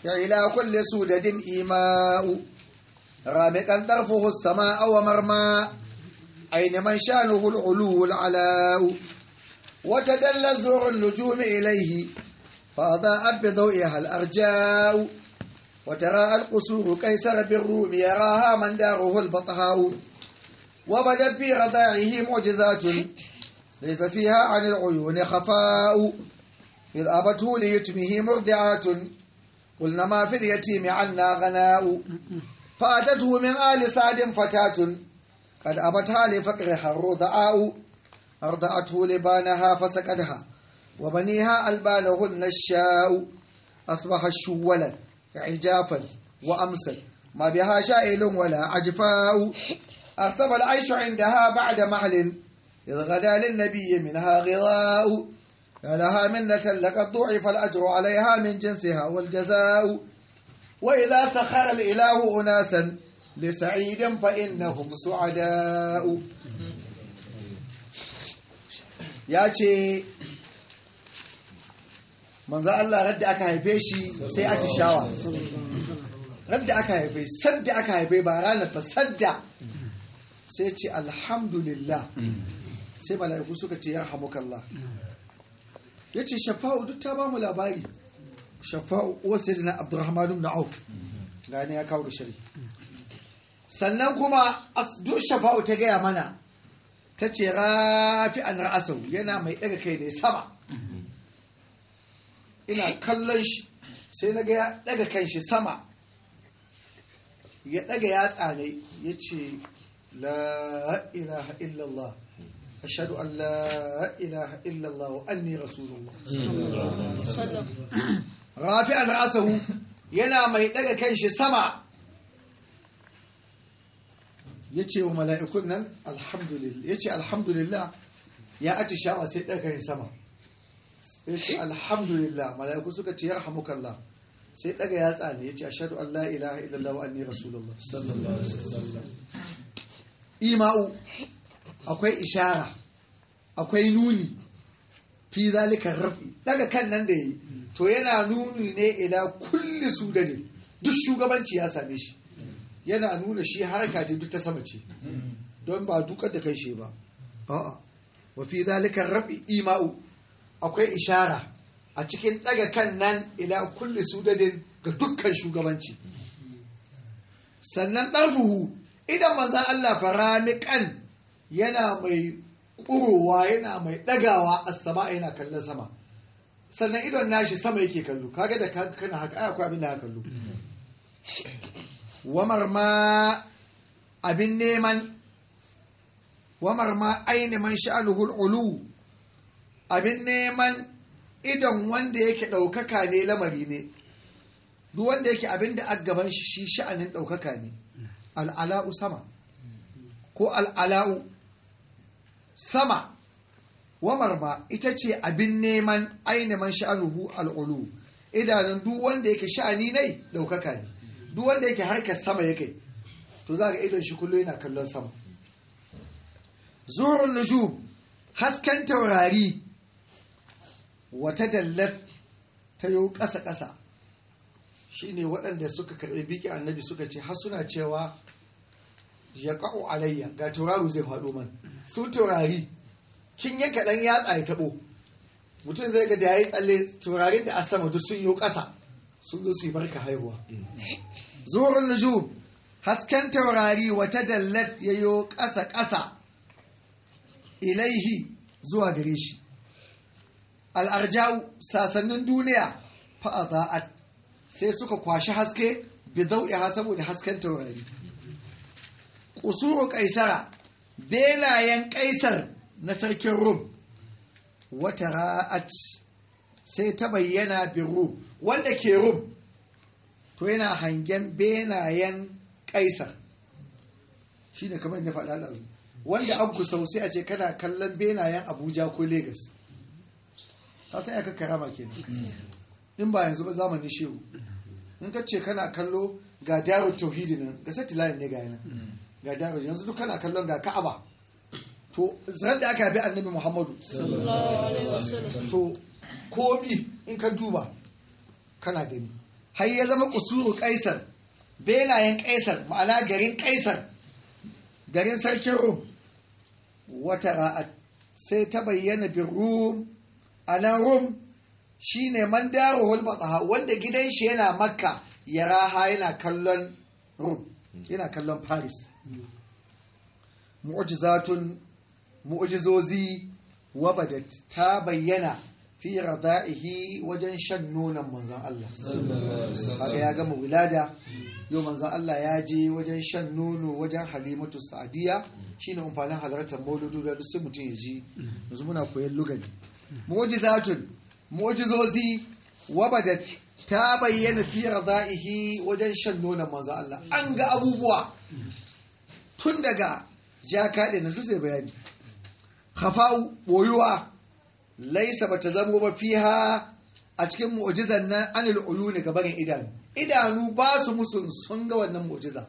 إلى كل سودة إيماء رامقا طرفه السماء ومرمى أين من شانه العلو العلاء وتدل زور النجوم إليه فأضاءت بضوئها الأرجاء وترى القصور قيصر بالروم يراها من داره البطهاء وبدت في رضاعه معجزات ليس فيها عن العيون خفاء إذ أبته ليتمه مرضعات قلنا ما في اليتيم عنا غناء فأتته من آل سعد فتاة قد أبتها لفقرها الرضعاء أرضعته لبانها فسكتها وبنيها ألبانهن الشاء أصبح شولا عجافا وأمسل ما بها شائل ولا عجفاء أرسب العيش عندها بعد محل إذ غدا للنبي منها غضاء يا لها منة لقد ضعف الأجر عليها من جنسها والجزاء وإذا سخر الإله أناسا لسعيد فإنهم سعداء ya ce manzo Allah radda aka haife shi sai atishawa radda aka haife sadda aka haife ba ranar fa sadda sai ce alhamdulillah sai mala'iku suka ce ya hamukallah ya ce shafa'u duk ta ba mu labari shafa'u wasu na abdurrahman ibn auf gane ya kawo da shari sannan kuma duk shafa'u ta gaya mana ta ce rafi an ra'asau yana mai ɗaga kai da sama ina kallon shi sai na ga ya ɗaga kan shi sama ya ɗaga yatsa ne ya ce la ilaha illallah ashhadu an la ilaha illallah wa anni rasulullah rafi an ra'asahu yana mai ɗaga kan shi sama ya ce wa mala'ikun nan alhamdulillah ya ce alhamdulillah ya ati shawa sai ɗaga sama ya ce alhamdulillah mala'iku suka ce ya rahamukallah sai ɗaga ya tsane ya ce ashadu an la ilaha illallah wa anni rasulullah ima'u akwai ishara akwai nuni fi zalikan rafi daga kan nan da yi to yana nuni ne ila kulli su da duk shugabanci ya same shi yana nuna shi harka ce duk ta sama ce don ba dukar da kai shi ba a'a wa fi zalika rafi ima'u akwai ishara a cikin daga kan nan ila kulli sudadin ga dukkan shugabanci sannan ɗarfuhu idan manzan Allah faranikan yana mai ƙurowa yana mai ɗagawa a sama yana kallon sama sannan idon nashi sama yake kallo kaga da kana haka ai akwai abin da haka kallo wamar ma abin neman wamar ma aini man sha'aluhul ulu abin neman idon wanda yake ɗaukaka ne lamari ne duk wanda yake abin da gaban shi shi sha'anin ɗaukaka ne al'ala'u sama ko al'ala'u sama wamar ma ita ce abin neman aini man sha'aluhu al'ulu idanun duk wanda yake sha'ani ne ɗaukaka ne duk wanda yake harkar sama yake to za ga idon shi kullum yana kallon sama zurun nujum hasken taurari wata dallar ta yi ƙasa-ƙasa shi ne waɗanda suka karɓi biki annabi suka ce har suna cewa ya ƙa'o alayya ga tauraro zai faɗo man su taurari kin yanka ɗan yatsa ya taɓo mutum zai ga da ya yi tsalle taurarin da a sama duk sun yi ƙasa sun zo su yi barka haihuwa zuwan nujum hasken taurari wata dallat ya yi ƙasa-ƙasa ilaihi zuwa gare shi al'arja'u sasannin duniya fa'aza'at sai suka kwashi haske bidau'iha saboda hasken taurari ƙusuru ƙaisara benayen ƙaisar na sarkin rum wata ra'at sai ta bayyana bin rum wanda ke rum to yana hangen benayen ƙaisar shi ne kamar ya faɗa da wanda abu sau sai a ce kana kallon benayen abuja ko Legas. ta sai aka karama ke in ba yanzu ba zamanin shehu in ka ce kana kallo ga daro tauhidi nan ga satellite ne ga yana ga daro yanzu duk kana kallon ga ka'aba to zan da aka bi annabi muhammadu to komi in ka duba kana gani har ya zama kusuru kaisar benayen kaisar ma'ana garin kaisar garin sarkin rum wata ra'at sai ta bayyana bin rum a nan rum shi ne man daro hulbatsaha wanda gidan shi yana makka ya raha yana kallon rum yana kallon paris mu'jizatun mu'jizozi wabadat ta bayyana fi rada'ihi wajen shan nonon manzon Allah kaga ya gama wilada yau manzon Allah ya je wajen shan nono wajen halimatu sa'diya shine amfanin halartar mauludu da duk sai mutum ya ji yanzu muna koyon lugani mu'jizatun mu'jizozi wabadat ta bayyana fi rada'ihi wajen shan nonon manzon Allah an ga abubuwa tun daga jaka da nan sai bayani khafa'u boyuwa laisa bata zamo ba fiha a cikin mu'jizan nan anil uyuni ga barin idanu idanu ba su musu sun ga wannan mu'jiza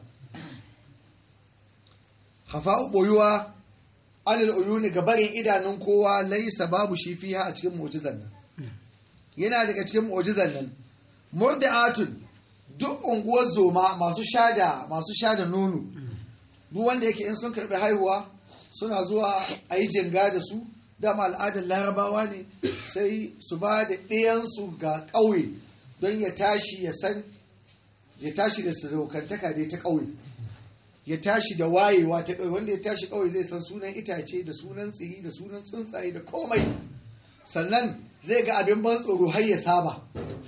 khafa'u boyuwa anil uyuni ga barin idanun kowa laisa babu shi fiha a cikin mu'jizan nan yana daga cikin mu'jizan nan murdi'atun duk unguwar zoma masu shada masu shada nono duk wanda yake in sun karbi haihuwa suna zuwa a yi jinga da su dama al'adar larabawa ne sai su ba da ɗayansu ga ƙauye don ya tashi ya san ya tashi da sadaukantaka dai ta ƙauye ya tashi da wayewa ta ƙauye wanda ya tashi ƙauye zai san sunan itace da sunan tsiri da sunan tsuntsaye da komai sannan zai ga abin ban tsoro har ya saba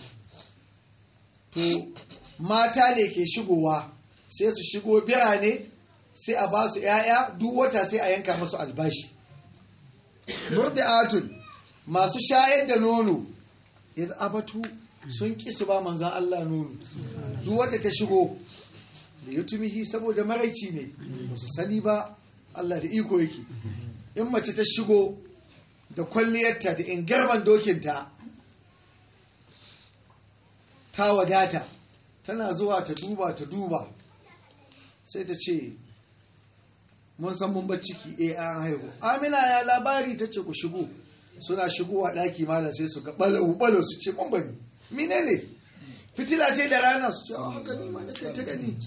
to mata ne ke shigowa sai su shigo birane sai a ba su ‘ya'ya duk wata sai a yanka masu albashi. Murdi'atun masu shayar da nono, idan abatu sun ƙi su ba manzan Allah nono, duk wata ta shigo, da ya tumihi saboda maraici ne, ba su sani ba Allah da iko yake. In mace ta shigo da kwalliyarta da ingarman dokinta, ta wadata, tana zuwa ta duba ta duba, sai ta ce, mun san mun bar ciki eh an haihu amina ya labari ta ce ku shigo suna shigowa ɗaki malam sai su ga balo balo su ce mun bani mine ne fitila ce da rana su ce a gani ma sai ta gani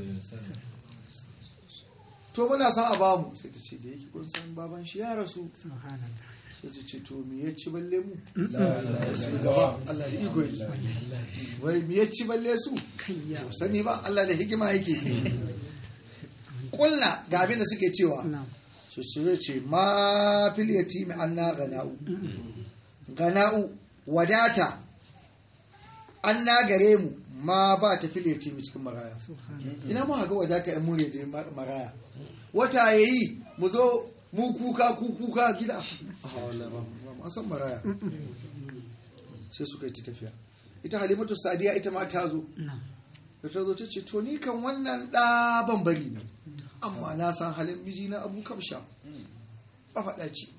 to muna son a bamu sai ta ce da yake kun san baban shi ya rasu sai ta ce to me ya ci balle mu su gaba Allah da iko yi wai me ya ci balle su sani ba Allah da hikima yake kulna ga abin da suke cewa su ce ce ma fil yatimi anna gana'u gana'u wadata anna gare mu ma ba ta fil yatimi cikin maraya ina mu ga wadata in mure da maraya wata yayi mu zo mu kuka ku kuka gida a san maraya sai suka yi tafiya ita halimatu sadiya ita ma ta zo da ta zo ta ce to ni kan wannan ɗa ban bari ne amma na san halin miji na abu kamsha a faɗa ce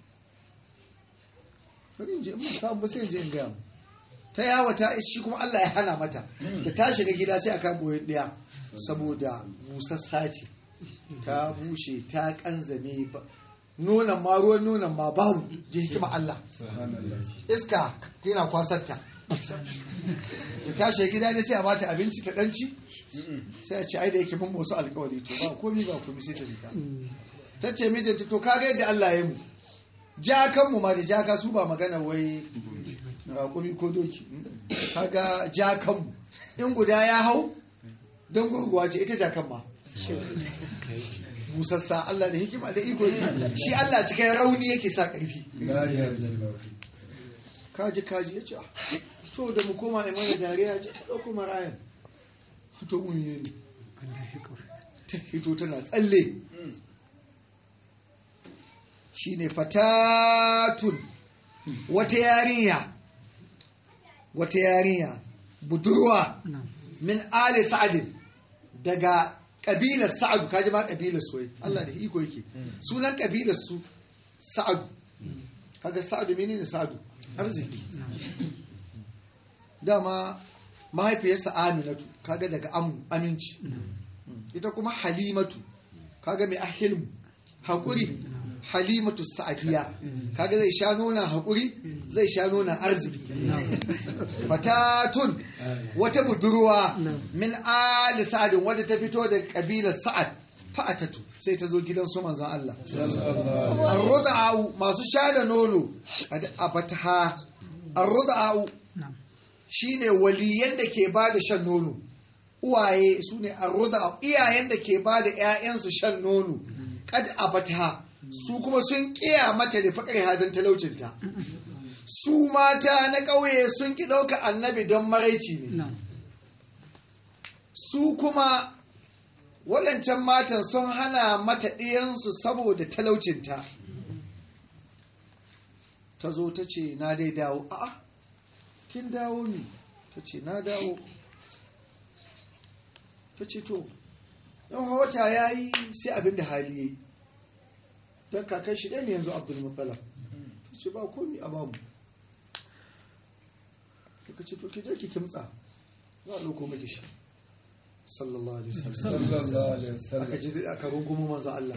bari in je in samu ba sai in je in gaya ta yawa ta shi kuma Allah ya hana mata da ta shiga gida sai aka boye ɗaya saboda busassa ce ta bushe ta kanzame ba nonon ma ruwan nonon ma babu ji hikima Allah iska yana kwasarta da tashi gida ne sai a bata abinci ta danci sai a ce ai da yake mun wasu alkawari to ba komi ba komi sai ta rika ta ce mijinta to kaga yadda Allah ya mu jakan mu ma da jaka su ba magana wai raƙumi ko doki kaga jakan mu in guda ya hau don gurguwa ce ita jakan ma busassa Allah da hikima da iko shi Allah cikin rauni yake sa ƙarfi kaji kaji ya ce to da mu koma a mana dariya ce ta ɗauko marayan to mun yi ne ta hito tana tsalle shi ne fatatun wata yarinya wata yarinya budurwa min ali sa'adin daga ƙabilar sa'adu kaji ma ƙabilar su Allah da iko yake sunan ƙabilar su sa'adu kaga sa'adu menene sa'adu arziki dama mahaifiyarsa aminatu kaga daga aminci ita kuma halimatu kaga mai ahilmu haƙuri halimatu sa'adiya kaga zai sha nuna haƙuri zai sha nuna arziki fatatun wata budurwa min ali sa'adin wadda ta fito da kabilar sa'ad fa'atatu sai ta zo gidan su manzon Allah arruda'u masu sha da nono a fataha arruda'u shine waliyan da ke ba da shan nono uwaye su ne arruda'u iyayen da ke ba da 'ya'yansu shan nono kad a fataha su kuma sun kiya mata da fakar hadin talaucinta su mata na ƙauye sun ki ɗauka annabi don maraici ne su kuma waɗancan matan sun hana mata ɗiyansu saboda talaucinta ta zo ta ce na dai dawo a'a kin dawo ne ta ce na dawo ta ce to yan wata ya yi sai abin da hali ya yi don kakan shi ɗaya ne yanzu abdulmutala ta ce ba komi a bamu ta ce to ki je ki kimtsa za a ɗauko maki shi sallallahu alaihi wasallam aka ji aka rungumo manzon Allah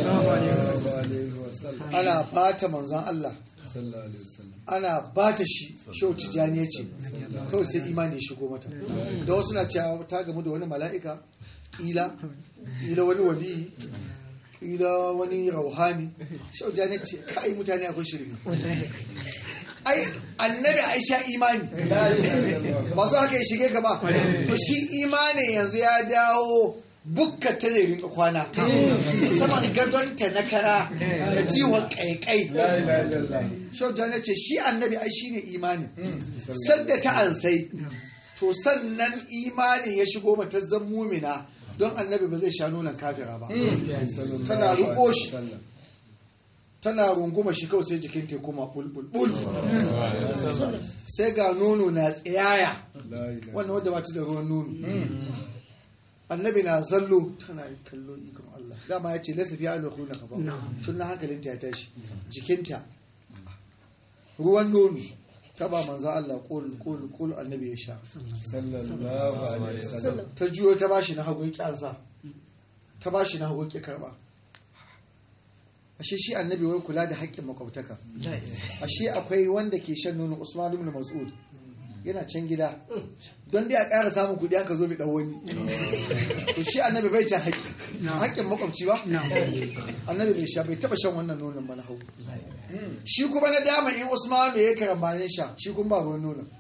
ana bata manzon Allah ana bata shi shau tijani ya ce kawai sai imani ya shigo mata da wasu na cewa ta gamu da wani mala'ika ila ila wani wali ila wani rauhani shau tijani ce kai mutane akwai shirme ai annabi aisha imani ba su haka ya shige ka ba to shi imani yanzu ya dawo bukka ta zai rinka kwana saman gadonta na kara da jiwon kaikai shau jana ce shi annabi ai shi ne imani sadda ta ansai to sannan imani ya shigo mata zan mumina don annabi ba zai sha nunan kafira ba tana ruko shi tana runguma shi kawai sai jikin ta kuma bulbul sai ga nono na tsayaya wannan wadda mata da ruwan nono annabi na zallo tana kallo ikon Allah dama ya ce lasa fiye da kuna kafa tun na hankalinta ya tashi jikinta ruwan nono ta ba manzan Allah kol kol kol annabi ya sha sallallahu alaihi wasallam ta juyo ta bashi na hagu ya kyansa ta bashi na hagu ya karba ashe shi annabi wai kula da haƙƙin makwabtaka ashe akwai wanda ke shan nono Usman ibn Mas'ud yana can gida don dai a ƙara samun kuɗi aka zo mai ɗan wani to shi annabi bai can haƙƙi haƙƙin makwabci ba annabi bai sha bai taɓa shan wannan nonon ba na hau shi kuma na dama in Usman ya karambanin sha shi kuma ba ruwan nonon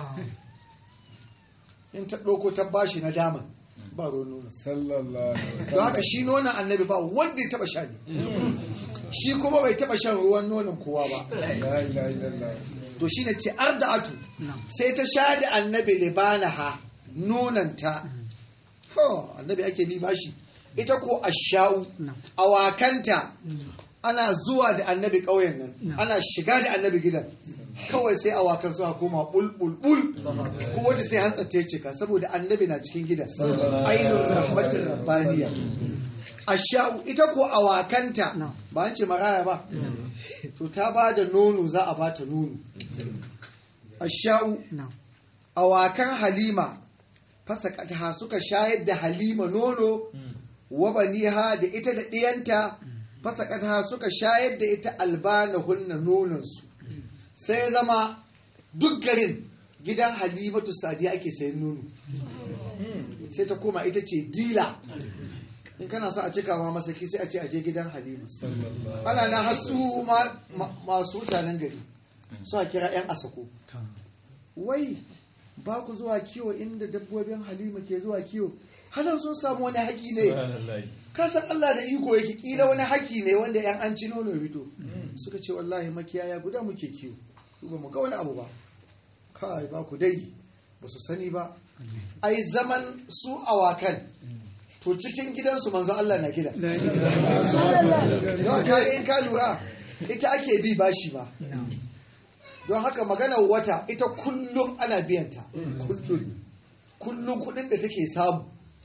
in ta ɗauko ta bashi na dama ba ruwan nonon sallallahu alaihi don wasallam haka shi nonon annabi ba wanda ya taɓa sha ne shi kuma bai taɓa shan ruwan nonon kowa ba la ilaha illallah to shi ne ce arda'atu sai ta sha da annabi libanaha nonanta ho annabi ake bi bashi ita ko asha'u awakanta ana zuwa da annabi ƙauyen nan ana shiga da annabi gidan kawai sai awakan suka koma bulbul ko wata sai hantsace cika saboda annabi na cikin gidan ainihin rahmatin rabbaniya asha'u ita ko awakanta ba an ce maraya ba to ta ba da nono za a ba ta nono asha'u awakan halima fasakataha suka shayar da halima nono wa baniha da ita da ɗiyanta fasakataha suka shayar da ita albanahunna nononsu sai zama duk garin gidan halimatu sadiya ake sayan nono sai ta koma ita ce dila in kana so a cika ma masaki sai a ce aje gidan halima ana na hasu masu mutanen gari a kira 'yan asako wai ba ku zuwa kiwo inda dabbobin halima ke zuwa kiwo halar sun samu wani haƙi ne kasan Allah da iko yake ƙila wani haƙi ne wanda 'yan an ci nono fito suka ce wallahi makiyaya guda muke kiwo ba mu ga wani abu ba kai ba ku dai ba su sani ba ai zaman su awakan to cikin gidansu manzo Allah na gida don kare in ka lura ita ake bi bashi ba don haka maganar wata ita kullum ana biyanta kullum kullum kudin da take samu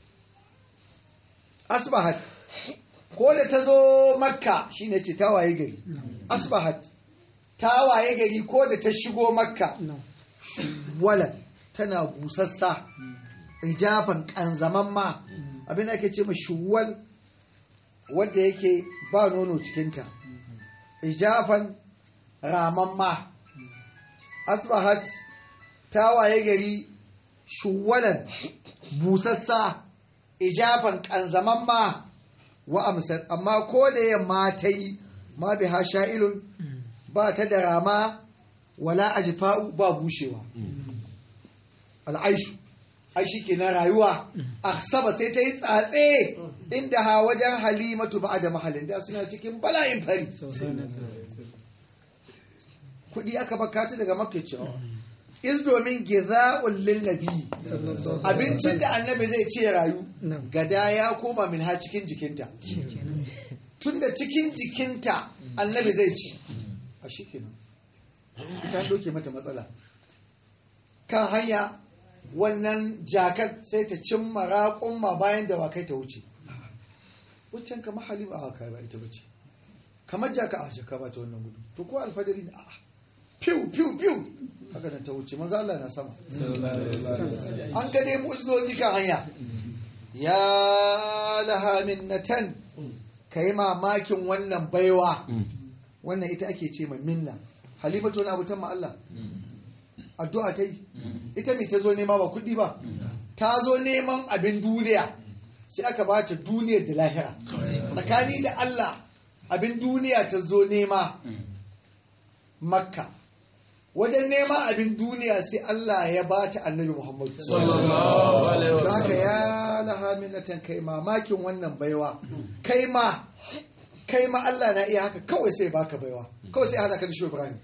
asbahat ko da ta zo makka shine ce ta waye gari asbahat ta waye gari ko da ta shigo makka wala tana busassa ijaban kanzaman ma abin da ake ce ma shuwal wadda yake ba nono cikinta ijafan ramamma asbahat ta waye gari shuwalan busassa ijafan kanzamamma wa amsar amma ko da yamma ta yi ma bi ha sha'ilun ba ta da rama wala ajfa'u ba bushewa al'aishu ai shi kenan rayuwa aksaba sai ta yi tsatse inda ha wajen halimatu ba da mahalin da suna cikin bala'in fari kudi aka bakata daga makka cewa is domin giza'ul lillabi abincin da annabi zai ce rayu gada ya koma min ha cikin jikinta tunda cikin jikinta annabi zai ci a shi kenan ita doke mata matsala kan hanya wannan jakar sai ta cimma raƙumma bayan da wakai ta wuce wuccan kama halima a kai ba ita bace kamar jaka a jaka ba ta wannan gudu to ko alfadari ne a'a fiu fiu fiu haka nan ta wuce manzo Allah na sama an ga dai mu'jizozi kan hanya ya laha minnatan kai mamakin wannan baiwa wannan ita ake ce ma minna halimatu wani abu ta ma Allah addu'a ta yi ita mai ta zo nema ba kuɗi ba ta zo neman abin duniya sai aka ba ta duniyar da lahira tsakani da Allah abin duniya ta zo nema makka wajen neman abin duniya sai Allah ya ba ta annabi Muhammadu da haka ya laha minatan kai mamakin wannan baiwa kai ma kai ma Allah na iya haka kawai sai baka baiwa kawai sai hada ka da shi Ibrahim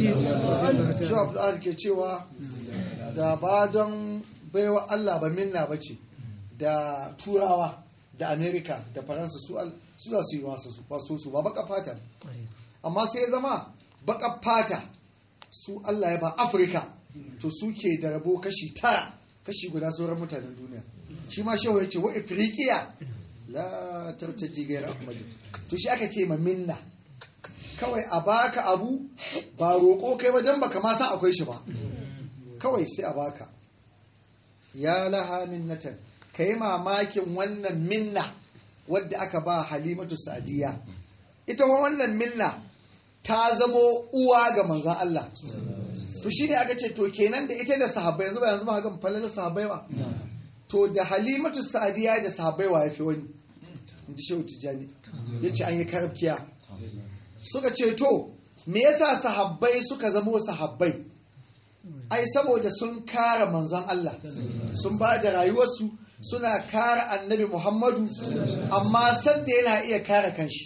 shi Abdul ke cewa da ba don baiwa Allah ba minna ba ce da turawa da Amerika da Faransa su za su yi wasu su wasu su ba baka fata amma sai ya zama baka fata su Allah ya ba Afirka to suke da rabo kashi tara kashi guda sauran mutanen duniya shi ma shehu ya ce wa Afirikiya la tartaji gairar ahmadu to shi aka ce ma minna kawai a baka abu ba roƙo kai wajen baka ma san akwai shi ba kawai sai a baka ya laha minnatan ka yi mamakin wannan minna wadda aka ba halimatu sadiya ita wannan minna ta zamo uwa ga manzon Allah to shine aka ce to kenan da ita da sahabbai yanzu ba yanzu ba ga falalar sahabbai ba to da halimatu sadiya da sahabbai wa yafi wani inji shehu tijjani ya ce an yi karabkiya suka ce to me yasa sahabbai suka zamo sahabbai ai saboda sun kara manzon Allah sun ba da rayuwarsu suna kara annabi Muhammadu amma sadda yana iya kara kanshi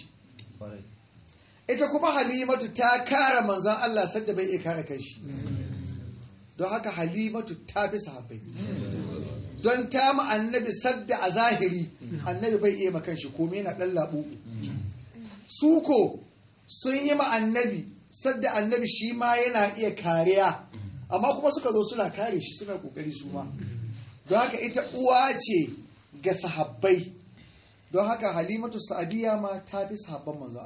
ita kuma halimatu ta kara manzon Allah sadda bai iya kara kanshi don haka halimatu ta fi sahabbai don ta ma annabi sadda a zahiri annabi bai iya makan shi komai na dan labu su ko sun yi ma annabi sadda annabi shi ma yana iya kariya amma kuma suka zo suna kare shi suna kokari su ma don haka ita uwa ce ga sahabbai don haka halimatu sa'adiyya ma ta fi sahabban manzo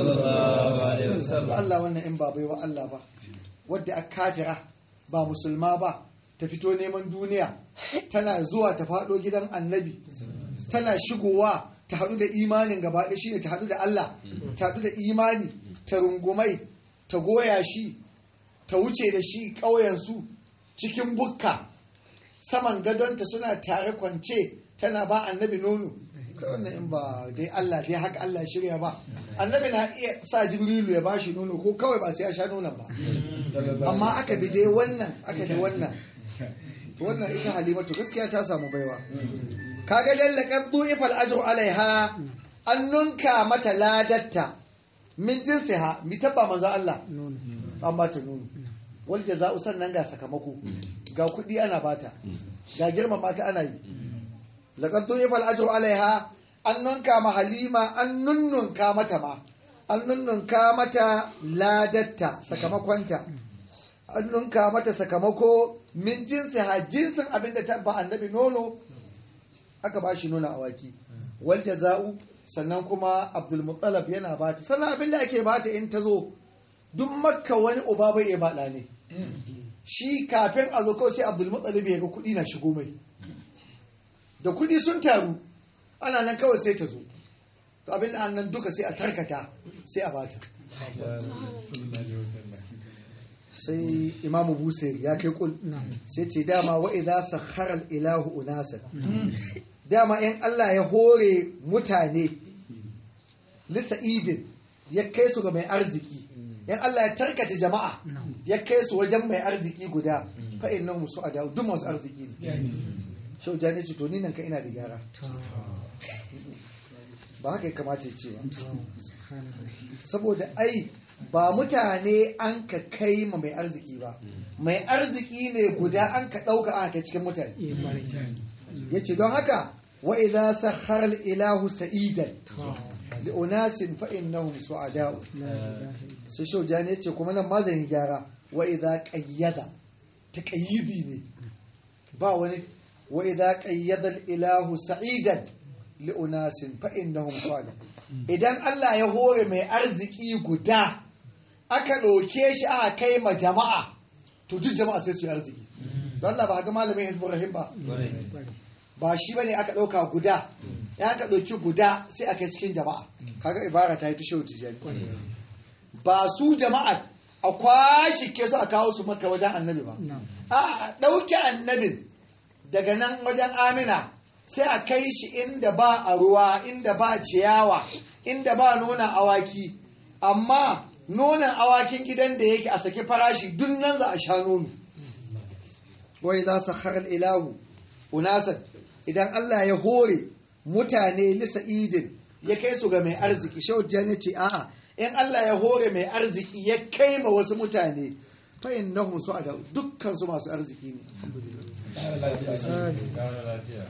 Allah Allah wannan in ba baiwa Allah ba wadda a kafira ba musulma ba ta fito neman duniya tana zuwa ta faɗo gidan annabi tana shigowa ta haɗu da imanin gaba ɗaya shine ta haɗu da Allah ta haɗu da imani ta rungumai ta goya shi ta wuce da shi ƙauyensu cikin bukka saman gadonta suna tare kwance tana ba annabi nono wannan in ba dai Allah dai haka Allah shirya ba annabi na iya sa jibrilu ya bashi nono ko kawai ba sai ya sha nonon ba amma aka bi dai wannan aka bi wannan to wannan ita halimatu gaskiya ta samu baiwa kaga lallaqad du'ifal ajru alaiha an nunka mata ladatta min jinsiha mi tabba manzo Allah an bata nono wal jaza'u sannan ga sakamako ga kudi ana bata ga girman mata ana yi laqad du'ifal ajru alaiha an nunka ma halima an nunnunka mata ma an nunnunka mata ladatta sakamakonta an nunka mata sakamako min jinsi ha jinsin abinda ta ba annabi nono aka ba shi nono awaki wal jaza'u sannan kuma abdul muttalab yana bata sannan abinda ake bata in ta zo duk makka wani uba bai iya bada ne shi kafin a zo kawai sai abdul muttalab ya ga kuɗi na shigo mai da kuɗi sun taru ana nan kawai sai ta zo to abin da nan duka sai a tarkata sai a bata sai imamu busairi ya kai kul sai ce dama wa idza sakhara al ilahu unasan dama in Allah ya hore mutane lisa'idin ya kai su ga mai arziki in Allah ya tarkace jama'a ya kai su wajen mai arziki guda fa innahum su'ada duk masu arziki ne shau jani ce to ni nan ka ina da gyara ba haka ya kamata ya ce ba saboda ai ba mutane an ka kai ma mai arziki ba mai arziki ne guda an ka ɗauka aka kai cikin mutane ya ce don haka wa idza sakhara ilahu sa'idan li unasin fa innahum su'ada'u sai shau jani ya ce kuma nan ma zan yi gyara wa idza qayyada taqayyidi ne ba wani wa idza qayyada al-ilahu sa'idan li unasin fa innahum su'ada'u idan Allah ya hore mai arziki guda aka ɗauke shi aka kai ma jama'a to duk jama'a sai su yi arziki don Allah ba ga malamin Hizbul Rahim ba ba shi bane aka ɗauka guda ya aka ɗauki guda sai aka yi cikin jama'a kaga ibara ta yi ta shehu tijani ba su jama'a a kwashi ke su a kawo su maka wajen annabi ba a ɗauke annabin daga nan wajen amina sai a kai shi inda ba a ruwa inda ba ciyawa inda ba nonon awaki amma nonon awakin gidan da yake a saki farashi duk nan za a sha nono wai za su harar ilahu unasan idan Allah ya hore mutane lisa idin ya kai su ga mai arziki shawar ya ce a'a in Allah ya hore mai arziki ya kai ma wasu mutane fayin nahum su a da dukkan su masu arziki ne